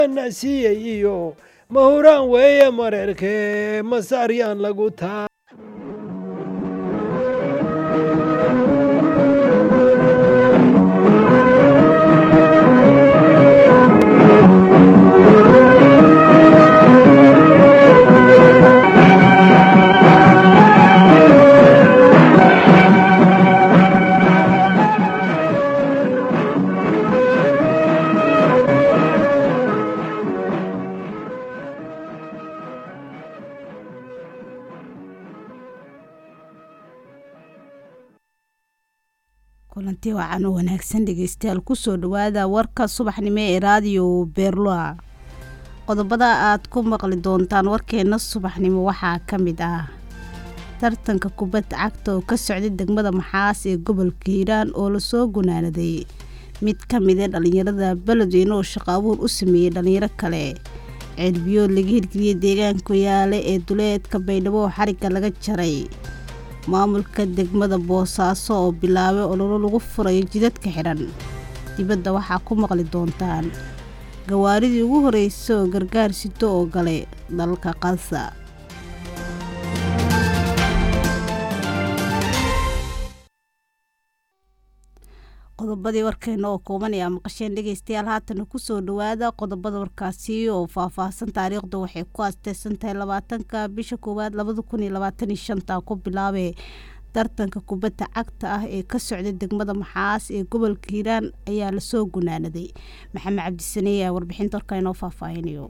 siiyey iyo mahuraan weeye mareerkee masaaryaan lagu taa kulanti wacan oo wanaagsan dhegeystayaal kusoo dhawaada warka subaxnimo ee raadiyo beerloa qodobada aad ku maqli doontaan warkeena subaxnimo waxaa ka mid ah tartanka kubadda cagta oo ka socday degmada maxaas ee gobolka hiiraan oo lasoo gunaanaday mid ka mida dhallinyarada beledweyne oo shaqo abuur u sameeyey dhallinyaro kale ceelbiyood laga hirgeliyey deegaanka yaale ee duleedka baydhabo oo xarigga laga jaray maamulka degmada boosaaso oo bilaabay ololo lagu furayo jidadka xidhan dibadda waxaa ku maqli doontaan gawaaridii ugu horreysay oo gargaar sito oo galay dalka qasa qodobadii warkeena oo kooban ayaa maqasheen dhegeystayaal haatana kusoo dhawaada qodobada warkaasi oo faahfaahsan taariikhda waxay ku aasteysan tahay labaatanka bisha koowaad labada kun iyo labaatan iyo shanta ku bilaabee tartanka kubadda cagta ah ee ka socday degmada maxaas ee gobolka hiiraan ayaa lasoo gunaanaday maxamed cabdisaney ayaa warbixinta warka inoo faahfaahinayo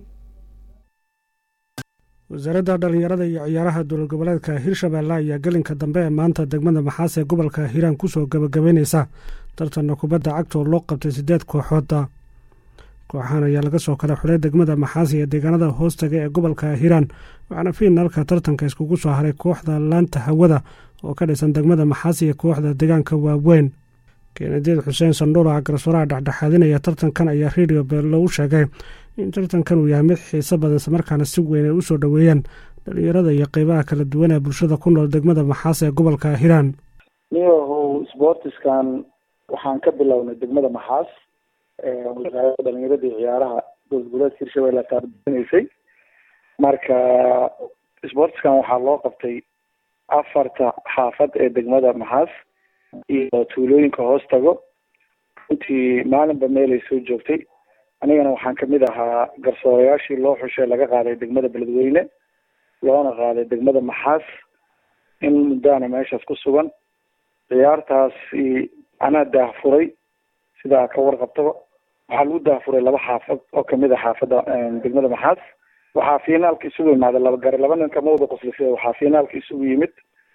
wasaaradda dhallinyarada iyo ciyaaraha dowlad goboleedka hirshabeelle ayaa gelinka dambe ee maanta degmada maxaas ee gobolka hiiraan kusoo gabagabeyneysa tartanna kubadda cagta oo loo qabtay siddeed kooxooda kooxahan ayaa laga soo kala xulay degmada maxaas iyo deegaanada hoostaga ee gobolka hiiraan waxaana fiinalka tartanka iskugu soo haray kooxda laanta hawada oo ka dhisan degmada maxaas iyo kooxda deegaanka waaweyn keenadiid xuseen sandhuula garsooraha dhexdhexaadinaya tartankan ayaa redio beello u sheegay in tartankan uu yahay mid xiiso badan islamarkaana si weyn ay u soo dhoweeyeen dhalinyarada iyo qeybaha kala duwan ee bulshada ku nool degmada maxaas ee gobolka hiiraan niyahow sboortiskan waxaan ka bilownay degmada maxaas wasaaradda dhalinyarada iyo ciyaaraha dowlad goboleedka hirshabelle taarbinaysay marka sboortiskan waxaa loo qabtay afarta xaafad ee degmada maxaas iyo tuulooyinka hoos tago runtii maalinba meelay soo joogtay anigana waxaan kamid ahaa garsoorayaashii loo xushay laga qaaday degmada beledweyne loona qaaday degmada maxaas in muddaana meeshaas ku sugan ciyaartaasi anaa daahfuray sidaa ka warqabtaba waxaa lagu daahfuray laba xaafad oo kamid a xaafadda degmada maxaas waxaa finaalka isugu imaaday laba gare laba nin kama wada qoslisay waxaa finaalka isugu yimid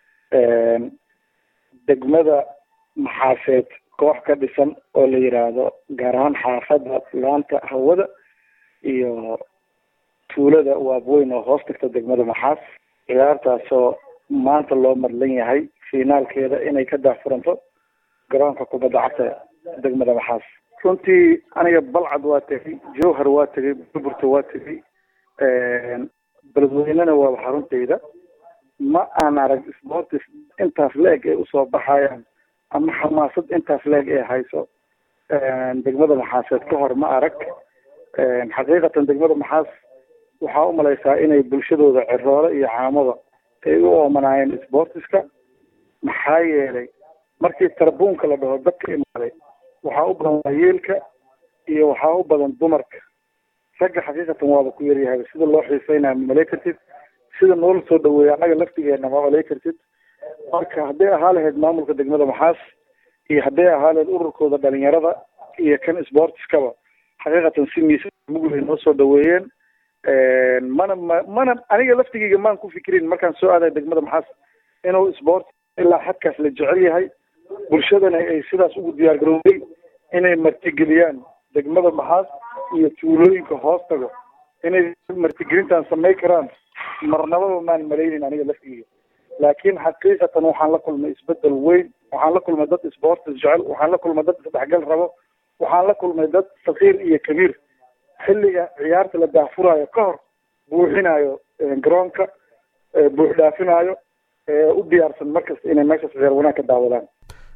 degmada maxaaseed koox ka dhisan oo la yiraahdo gaar ahaan xaafadda laanta hawada iyo tuulada waabweyn oo hoos tagta degmada maxaas ciyaartaasoo maanta loo madlan yahay finaalkeeda inay ka daahfuranto garoonka kubadda cagta degmada maxaas runtii aniga balcad waa tegay jowhar waa tegay burburta waa tegay beledweynena waaba xaruntayda ma aan arag sportis intaas la-eg ay usoo baxayaan ama xamaasad intaas la-eg ee hayso degmada maxaaseed ka hor ma arag xaqiiqatan degmada maxaas waxaa umalaysaa inay bulshadooda ciroole iyo caamada ay u oomanaayeen sportiska maxaa yeelay markii tarbuunka la dhaho dadka imaaday waxaa u badan waayeelka iyo waxaa u badan dumarka ragga xaqiiqatan waaba ku yaryahay sida loo xiiseynaya malay kartid sida noola soo dhaweeya annaga laftigeena ma malay kartid marka hadday ahaa lahayd maamulka degmada maxaas iyo hadday ahaa lahayd ururkooda dhalinyarada iyo kan sportiskaba xaqiiqatan si miisa mugulay noo soo dhaweeyeen mana ma mana aniga laftigeyga maan ku fikirin markaan soo aaday degmada maxaas inuu sport ilaa xadkaas la jecel yahay bulshadana ay sidaas ugu diyaar garowday inay martigeliyaan degmada maxaas iyo tuulooyinka hoos tago inay martigelintan samay karaan marnababa maan malaynin aniga laftigeyga laakiin xaqiiqatan waxaan la kulmay isbedel weyn waxaan la kulmay dad sportis jecel waxaan la kulmay dad isdhexgal rabo waxaan la kulmay dad sakiir iyo kabiir xilliga ciyaarta la daahfuraayo ka hor buuxinayo garoonka buux dhaafinaayo u diyaarsan markasta inay meeshaas reer wanaag ka daawadaan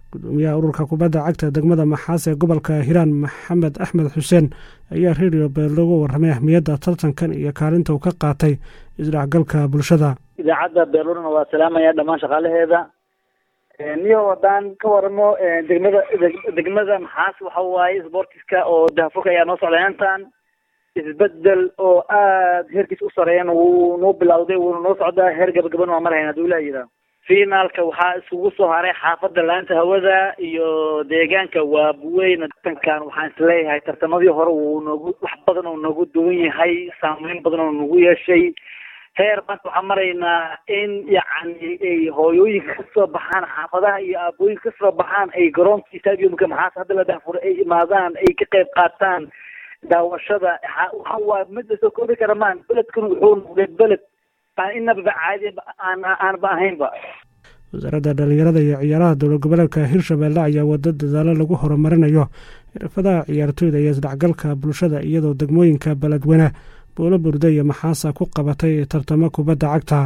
gudoomiyaha ururka kubadda cagta degmada maxaas ee gobolka hiiraan maxamed axmed xuseen ayaa redio beerlo uga warramay ahmiyadda tartankan iyo kaalinta uu ka qaatay isdhexgalka bulshada idaacadda beerlurana waa salaamaya dhammaan shaqaalaheeda niyo haddaan ka waramo degmada degmada maxaas waxa waaye sportiska oo dahafurka ayaa noo socday intan isbedel oo aad heerkiis u sareeyana wuu noo bilowday wuuna noo socdaa heer gabagaban waa marhayn haduu laa yidhaah finaalka waxaa isugu soo haray xaafadda laanta hawada iyo deegaanka waabuweyn tartankan waxaan isleeyahay tartamadii hore wuu noogu wax badan oo noogu duwan yahay saameyn badan oo nagu yeeshay heer maanta waxaan maraynaa in yacni ay hooyooyinka kasoo baxaan xaafadaha iyo aabooyinka kasoo baxaan ay garoonka stadiumka maxaas hadda la dahfuray ay imaadaan ay ka qayb qaataan daawashada waxa waa mid lasoo koobi kara maan beledkan wuxuu noqday beled aan inaba caadi aan aanba ahaynba wasaaradda dhallinyarada iyo ciyaaraha dowlad goboleedka hirshabeelle ayaa wado dadaalo lagu horumarinayo xirfadaha ciyaartooyda iyo isdhexgalka bulshada iyadoo degmooyinka beledweyne boolo burde iyo maxaasa ku qabatay tartamo kubadda cagta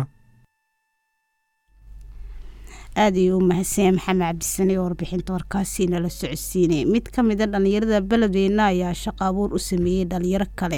aada ayuu u mahadsanya maxamed cabdisane oo warbixinta warkaasi nala socodsiinay mid ka mida dhallinyarada beledweyne ayaa shaqo abuur u sameeyey dhalinyaro kale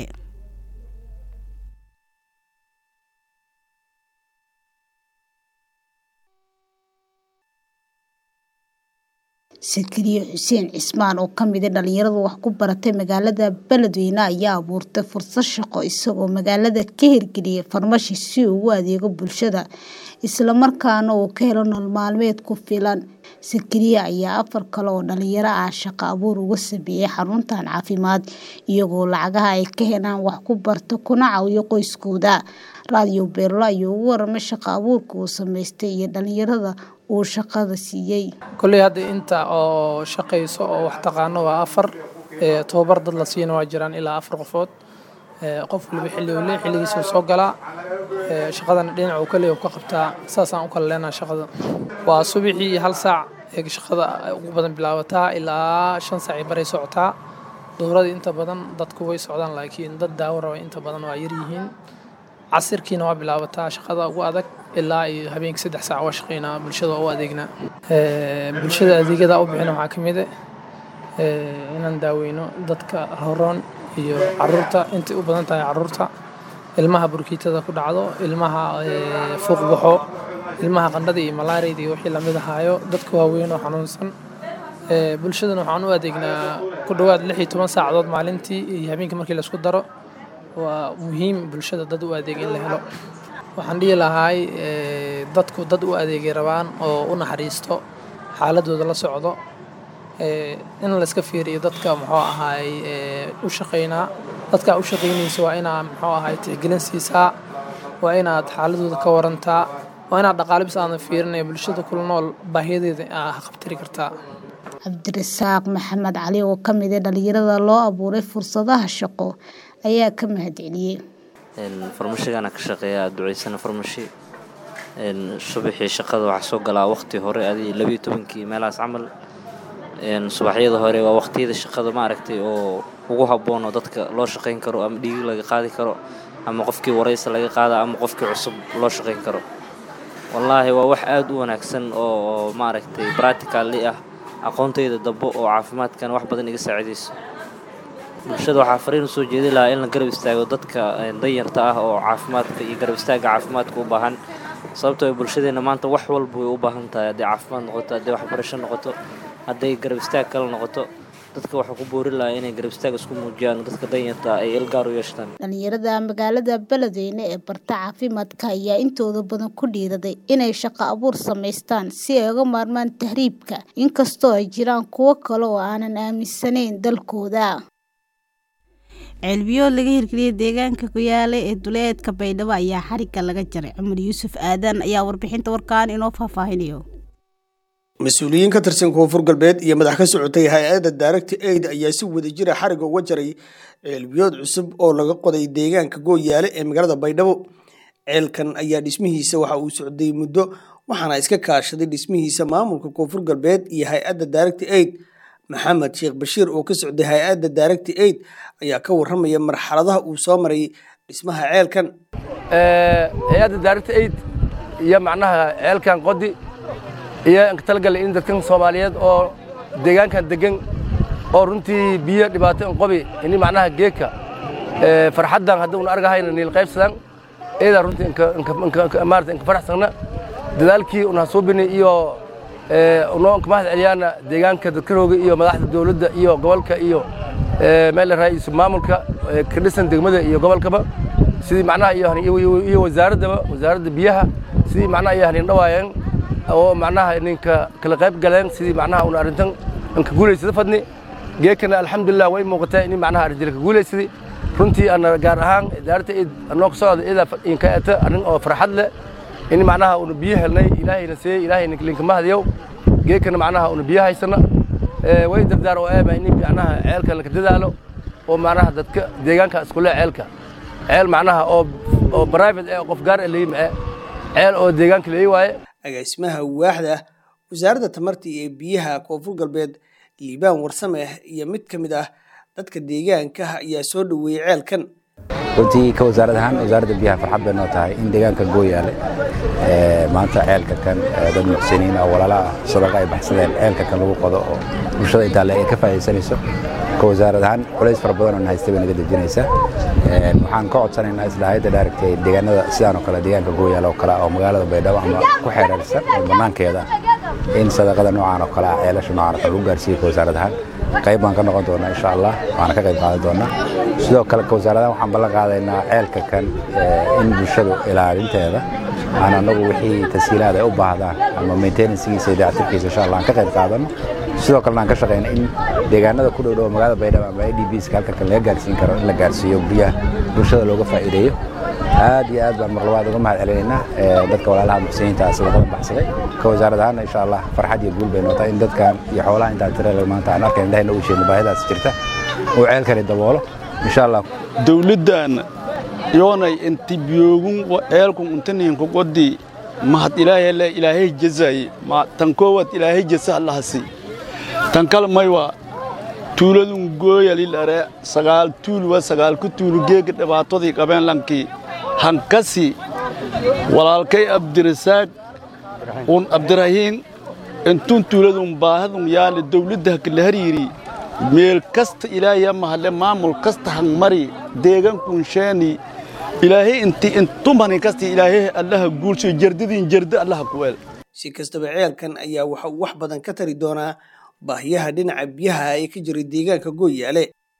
sakariye xuseen cismaan oo kamida dhalinyarada wax ku baratay magaalada beledweyne ayaa abuurtay fursad shaqo isagoo magaalada ka hirgeliyay farmashi si uu ugu adeego bulshada islamarkaana uu ka helo nolol maalmeed ku filan sakariye ayaa afar kale oo dhalinyaro ah shaqo abuur uga sameeyey xaruntan caafimaad iyagoo lacagaha ay ka helaan wax ku barta kuna caawiyo qoyskooda raadiyo beerlo ayuu ugu waramay shaqo abuurka uu sameystay iyo dhalinyarada uu shaqada siiyey kolley hadda inta oo shaqayso oo wax taqaano waa afar tobabar dad la siina waa jiraan ilaa afar qofood qof waliba xilli uu lee xilligiisa soo galaa shaqadana dhinac uu kale ka qabtaa saasaan u kala leenaha shaqada waa subaxii hal saac ee shaqada ugu badan bilaabataa ilaa shan saac ay baray socotaa dowladii inta badan dadku way socdaan laakiin dad daawo raba inta badan waa yaryihiin casirkiina waa bilaabataa shaqada ugu adag ilaa iyo habeenkii saddex saac waa shaqeynaa bulshada waa u adeegnaa bulshada adeegyada u bixina waxaa ka mid ah inaan daaweyno dadka horoon iyo caruurta intay u badan tahay caruurta ilmaha burkiitada ku dhacdo ilmaha fuuq baxo ilmaha qandhada iyo malaariyada iyo wixii lamid ahaayo dadka waaweyn oo xanuunsan bulshadana waxaan u adeegnaa ku dhowaad lix iyo toban saacadood maalintii iyo habeenkii markii laisku daro waa muhiim bulshada dad u adeeg in la helo waxaan dhihi lahaay dadku dad u adeegay rabaan oo u naxariisto xaaladooda la socdo in layska fiiriyo dadka muxuu ahaay u shaqaynaa dadka u shaqaynaysa waa inaa muxuu ahaay tixgelin siisaa waa inaad xaaladooda ka warantaa waa inaad dhaqaale bis aadan fiirinaya bulshada kula nool baahiyadeeda aa qabtiri kartaa cabdirasaaq maxamed cali oo ka mid a dhalinyarada loo abuuray fursadaha shaqo ayaa ka mahadceliyey farmashigana ka shaqeeya duceysana farmashi subaxii shaqada waxaa soo galaa waqti hore adi labiyo tobankii meelahaas camal subaxyada hore waa waqtiyada shaqada maaragtay oo ugu habboon oo dadka loo shaqayn karo ama dhiigi laga qaadi karo ama qofkii waraysa laga qaada ama qofkii cusub loo shaqayn karo wallaahi waa wax aada u wanaagsan oo maaragtay bracticalli ah aqoontayda dambo oo caafimaadkan wax badan iga saacidayso bulshada waxaa fariin usoo jeedi lahaa in la garab istaago dadka danyarta ah oo caafimaadka iyo garab istaagga caafimaadka u baahan sababtoo bulshadeenna maanta wax walba way u baahan tahay hadday caafimaad noqoto hadday waxbarasho noqoto hadday garab istaag kale noqoto dadka waxaa ku boori lahaa inay garab istaag isku muujiyaan dadka danyarta ay ilgaar u yeeshtaan dhalinyarada magaalada beledweyne ee barta caafimaadka ayaa intooda badan ku dhiiraday inay shaqo abuur samaystaan si ay uga maarmaan tahriibka inkastoo ay jiraan kuwo kale oo aanan aaminsanayn dalkooda ceelbiyood laga hirgeliyay deegaanka kuyaale ee duleedka baydhabo ayaa xarigga laga jaray cumar yuusuf aadan ayaa warbixinta warkaan inoo faahfaahinayo mas-uuliyiin ka tirsan koonfur galbeed iyo madax ka socotay hay-adda daaragta aid ayaa si wadajira xariga uga jaray ceelbiyood cusub oo laga qoday deegaanka gooyaale ee magaalada baydhabo ceelkan ayaa dhismihiisa waxa uu socday muddo waxaana iska kaashaday dhismihiisa maamulka koonfur galbeed iyo hay-adda daaragta aid maxamed sheekh bashiir oo ka socday hay-adda daaragta aid ayaa ka waramaya marxaladaha uu soo maray dhismaha ceelkan hay-adda daaragta aid iyo macnaha ceelkan qodi iyo inka talagalay in dadkan soomaaliyeed oo deegaankan degan oo runtii biyo dhibaato inqobi ini macnaha geedka farxaddan hadduuna argahayna niil qaybsadan eedaa runtii maarata inka faraxsanna dadaalkii una hasuubini iyo unoo inka mahad celiyaana deegaanka dadkarooga iyo madaxda dowladda iyo gobolka iyo meel la raaisu maamulka ka dhisan degmada iyo gobolkaba sidii macnaha iyo wasaaraddaba wasaaradda biyaha sidii macnaha iyo hanin dhawaayeen oo macnaha ninka kala qayb galeen sidii macnaha una arrintan inka guulaysada fadni geekana alxamdulilah way muuqataa in macnaha arrinjira ka guulaysaday runtii ana gaar ahaan idaarta id anoo ka socda idaa inka eta arrin oo farxad leh in macnaha una biyo helnay ilaahayna seeyey ilaahayna linka mahadiyow geekana macnaha una biyo haysana way dardaar oo eeba in macnaha ceelka laka dadaalo oo macnaha dadka deegaanka iskule ceelka ceel macnaha oo oo private eh qof gaar ah leeyi mae ceel oo deegaanka leeyi waaye agaasimaha waaxda wasaaradda tamarta iyo biyaha koonfur galbeed liibaan warsame iyo mid ka mid ah dadka deegaanka ayaa soo dhoweeyey ceelkan runtii ka wasaarad ahaan wasaaradda biyaha farxad bay noo tahay in deegaanka gooyaale maanta ceelka kan dad muxsiniin oo walaala ah sadaqa ay baxsadeen ceelka kan lagu qodo oo bulshada intaa le ay ka faa'iidaysanayso ka wasaarad ahaan culays fara badan oo haystay bay naga dejinaysaa waxaan ka codsanaynaa isla hayadda dhaaragtay deegaanada sidaan oo kale deegaanka gooyaale oo kale oo magaalada baydhabo ama ku xeereersan oo bannaankeeda in sadaqada noocaan oo kale ah ceelasha noocaan oo kale lagu gaarsiiyo ka wasaarad ahaan qayb baan ka noqon doonaa insha allah waana ka qayb qaadan doonaa sidoo kale ka wasaaradahan waxaan ballan qaadaynaa ceelka kan in bulshadu ilaalinteeda aan anagu wixii tasiilaad ay u baahdaan ama maintenancegiisa iyo dayactirkiisa insha allah aan ka qayb qaadano sidoo kalena aan ka shaqayna in deegaanada ku dhowdhow magaalada baydhabo ama idbska halka kan laga gaarsiin karo in la gaarsiiyo guryaha bulshada looga faa'iideeyo aad iyo aad baan marlabaad uga mahad celinaynaa dadka walaalaha muxsiniinta sadaqada baxsaday ka wasaarad ahaan insha allah farxad iyo guul bay nootaa in dadkan iyo xoolaha intaa tirada maanta aan arkayn indhahayna u sheegno baahidaas jirta uu ceelkani daboolo insha allah dowladdan yoonay inti biyoogun ceelkun untaniinku qodi mahad ilaahay ilaahay jazaaye tan koowaad ilaahay jasa allahasi tan kale maywa tuuladun gooyalilare sagaal tuulwa sagaal ku tuulu geega dhibaatadii qabeen lankii hankasi walaalkay abdirasaaq un abdirahiin intun tuuladun baahadun yaale dawladda hakala hariiri meel kasta ilaahay mahale maamul kasta hangmari deegankun sheeni ilaahay inti intumani kasta ilaahay allaha guulsho jardadiin jarda allaha kuweel si kastaba ceelkan ayaa waxa uu wax badan ka tari doonaa baahiyaha dhinaca biyaha ee ka jira deegaanka gooyaale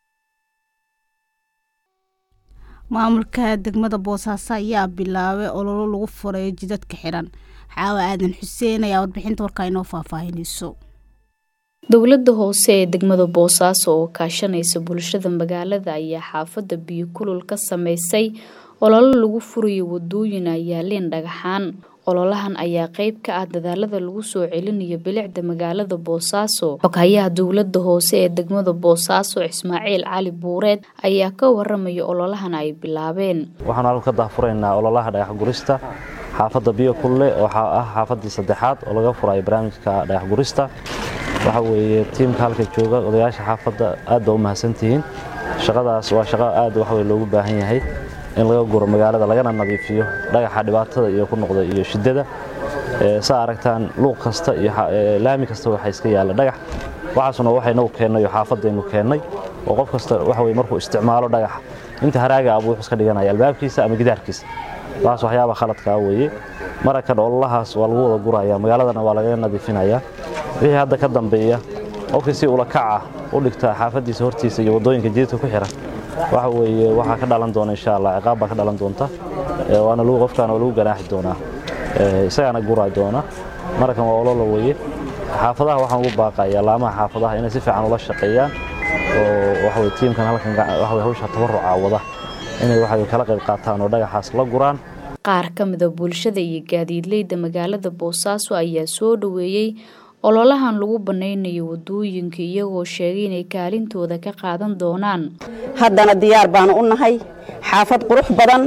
maamulka degmada boosaaso ayaa bilaabay ololo lagu furayo jidadka xiran xaawa aadan xuseen ayaa warbixinta warkaa inoo faahfaahinayso dowladda hoose ee degmada boosaaso oo kaashanaysa bulshada magaalada ayaa xaafadda biyo kulul ka sameysay ololo lagu furayo wadooyin ay yaaleen dhagaxaan ololahan ayaa qeyb ka ah dadaalada lagu soo celinayo bilicda magaalada boosaaso xoghayaha dowlada hoose ee degmada boosaaso ismaaciil cali buureed ayaa ka waramaya ololahan ay bilaabeen waxaan halka ka daahfuraynaa ololaha dhagax gurista xaafadda biyo kulle oo ah xaafaddii saddexaad oo laga furayo barnaamijka dhagax gurista waxa weeye tiimka halka jooga odayaasha xaafadda aad baa u mahadsantihiin shaqadaas waa shaqo aad waxwey loogu baahan yahay in laga guro magaalada lagana nadiifiyo dhagaxa dhibaatada iyo ku noqda iyo shiddada saa aragtaan luuq kasta iyo laami kasta waxa iska yaalla dhagax waxaasuna waxaynagu keennay oo xaafadaynu keennay oo qof kasta waxa weye markuu isticmaalo dhagaxa inta haraaga abuu wuxuu iska dhiganaya albaabkiisa ama gidaarkiisa taas waxyaaba khaladkaa weeye marakan ololahaas waa lagu wada guraya magaaladana waa lagaga nadiifinayaa wixii hadda ka dambeeya qofkii si ula kaca u dhigta xaafaddiisa hortiisa iyo waddooyinka jidadka ku xiran waxa weeye waxaa ka dhalan doona insha allah ciqaab baa ka dhalan doonta waana lagu qofkaana waa lagu ganaaxi doonaa isagaana guraa doona marakan waa olola weeye xaafadaha waxaan ugu baaqayaa laamaha xaafadaha inay si fiican ula shaqeeyaan oo waxa weye tiimkan halkan waxa weye hawsha tabaruca wada inay waxa weye kala qayb qaataan oo dhagaxaas la guraan qaar ka mida bulshada iyo gaadiidleyda magaalada boosaaso ayaa soo dhoweeyey ololahan lagu banaynayo wadooyinka iyagoo sheegay inay kaalintooda ka qaadan doonaan haddana diyaar baanu u nahay xaafad qurux badan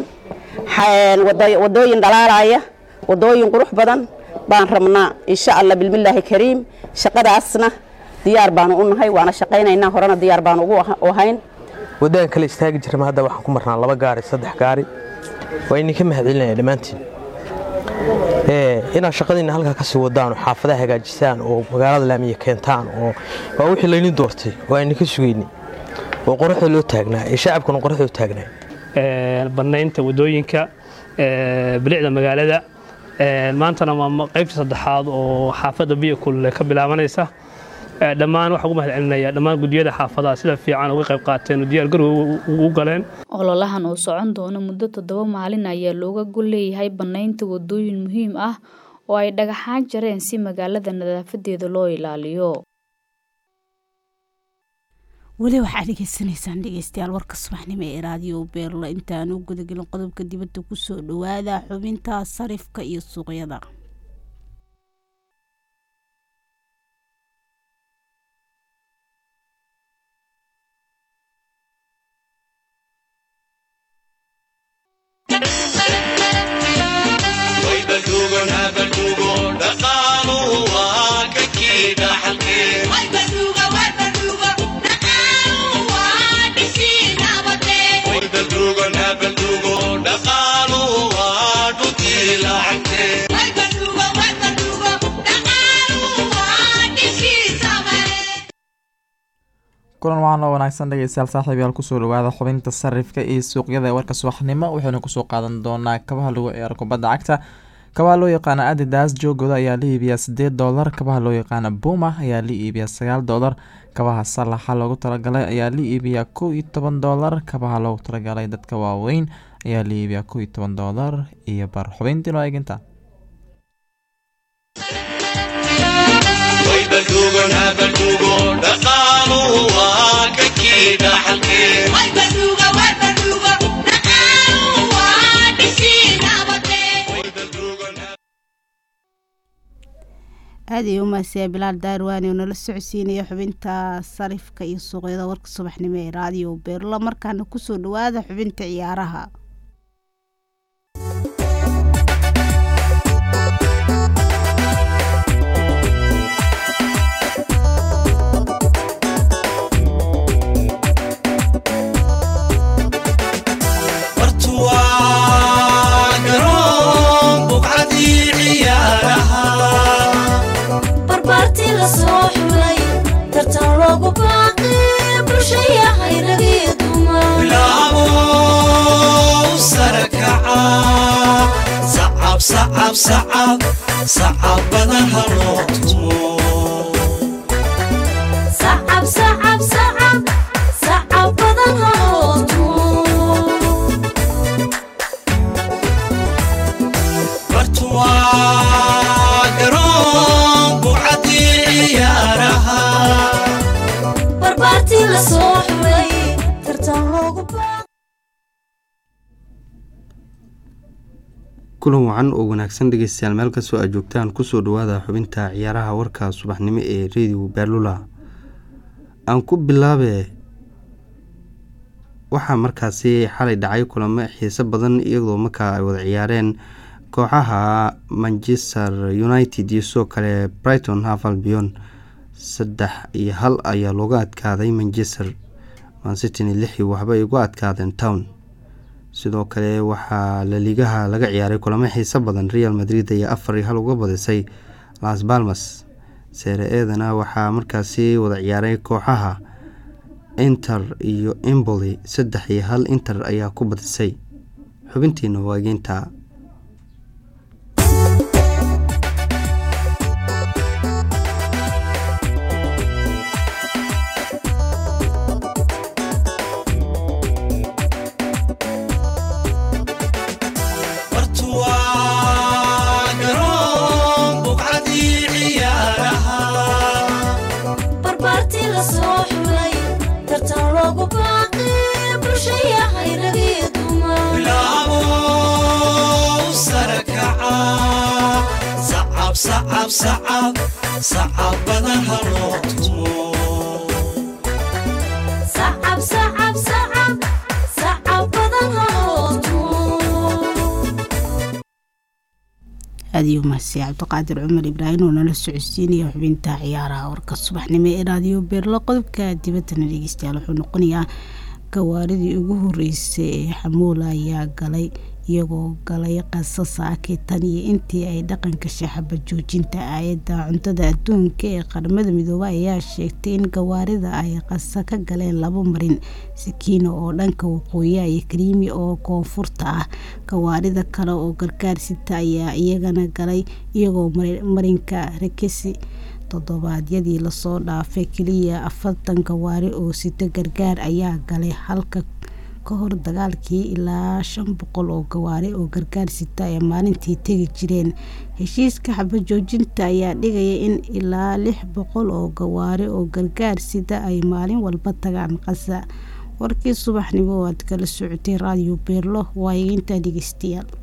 wadooyin dhalaalaya wadooyin qurux badan baan rabnaa insha alla bilmillaahi kariim shaqadaasna diyaar baanu u nahay waana shaqaynaynaa horena diyaar baanu ugu ahayn waddadan kale istaagi jirma hadda waxaan ku marnaa laba gaari saddex gaari waa idinka mahadcelinaya dhammaantiin inaad shaqadiina halkaa kasii wadaan oo xaafadaha hagaajisaan oo magaalada laamiya keentaan oo waa wixii layni doortay oo ayna ka sugayni oo qoraxda loo taagnaa ee shacabkuna qoraxda u taagnaa bannaynta wadooyinka bilicda magaalada maantana waa qaybta saddexaad oo xaafadda biyo kulule ka bilaabanaysa dhammaan waxaan ugu mahad celinaya dhammaan gudiyada xaafadaha sida fiican uga qayb qaateen oo diyaargarow ugu galeen ololahan oo socon doona muddo toddoba maalin ayaa looga gol leeyahay bannaynta wadooyin muhiim ah oo ay dhagaxaan jareen si magaalada nadaafadeeda loo ilaaliyo weli waxaad dhegeysanaysaan dhegeystayaal warka subaxnimo ee raadiyo beerla intaan u gudagelin qodobka dibadda kusoo dhowaada xubinta sarifka iyo suuqyada kulan waxaan oo wanaagsan dhegeystayaal saaxiibayaal kusoo dhawaada xubinta sarifka iyo suuqyada ee warka subaxnimo waxaynu kusoo qaadan doonaa kabaha lagu ciyaaro kubadda cagta kabaha loo yaqaana adidas joogooda ayaa la iibiyaa sideed doolar kabaha loo yaqaana buma ayaa la iibiyaa sagaal doolar kabaha salaxa loogu talagalay ayaa la iibiyaa kow iyo toban doolar kabaha loogu talagalay dadka waaweyn ayaa la iibiyaa kow iyo toban doolar iyo bar xubintiin oo eeginta aad ay u mahadsanyaa bilaal daarwaani oo nala socodsiinaya xubinta sarifka iyo suuqyada warka subaxnimo ee raadiyo beerlo markaana kusoo dhawaada xubinta ciyaaraha sacab badan haloo tumo bartuwaa garoon bucadii ciyaaraha barbaartii la soo xulay tartan loogu kulan wacan oo wanaagsan dhegeystayaal meel kastoo aad joogtaan kusoo dhawaada xubinta ciyaaraha warka subaxnimo ee radio baalula aan ku bilaabe waxaa markaasi xalay dhacay kulamo xiiso badan iyadoo markaa ay wada ciyaareen kooxaha manchester united iyo sidoo kale brighton havalbion saddex iyo hal ayaa looga adkaaday manchester mancityn lixii waxba ay uga adkaadeen town sidoo kale waxaa laligaha laga ciyaaray kulamo xiiso badan real madrid ayaa afar iyo hal uga badisay las balmas seere eedana waxaa markaasi wada ciyaaray kooxaha inter iyo emboli saddex iyo hal inter ayaa ku badisay xubintiina waageynta sacab badan haloo tumo aadiyo mahadsiya cabdiqaadir cumar ibraahim oo nala socodsiinaya xubinta ciyaaraha warka subaxnimo ee raadiyo beerlo qodobka dibaddana dhegeystayaal wuxuu noqonayaa gawaaridii ugu horeysay ee xamuula ayaa galay iyagoo galay qasa saaki tan iyo intii ay dhaqanka shaxaba joojinta aayadda cuntada adduunka ee qaramada midoobay ayaa sheegtay in gawaarida ay qasa ka galeen labo marin sakiina oo dhanka waqooyiha iyo kariimi oo koonfurta ah gawaarida kale oo gargaarsita ayaa iyagana galay iyagoo marinka rakesi toddobaadyadii lasoo dhaafay keliya afartan gawaari oo sita gargaar ayaa galay halka ka hor dagaalkii ilaa shan boqol oo gawaari oo gargaar sita ay maalintii tegi jireen heshiiska xabajoojinta ayaa dhigaya in ilaa lix boqol oo gawaari oo gargaar sida ay maalin walba tagaan qasa warkii subaxnimo oo aad kala socotay raadiyo beerlo waa intaa dhegeystayaal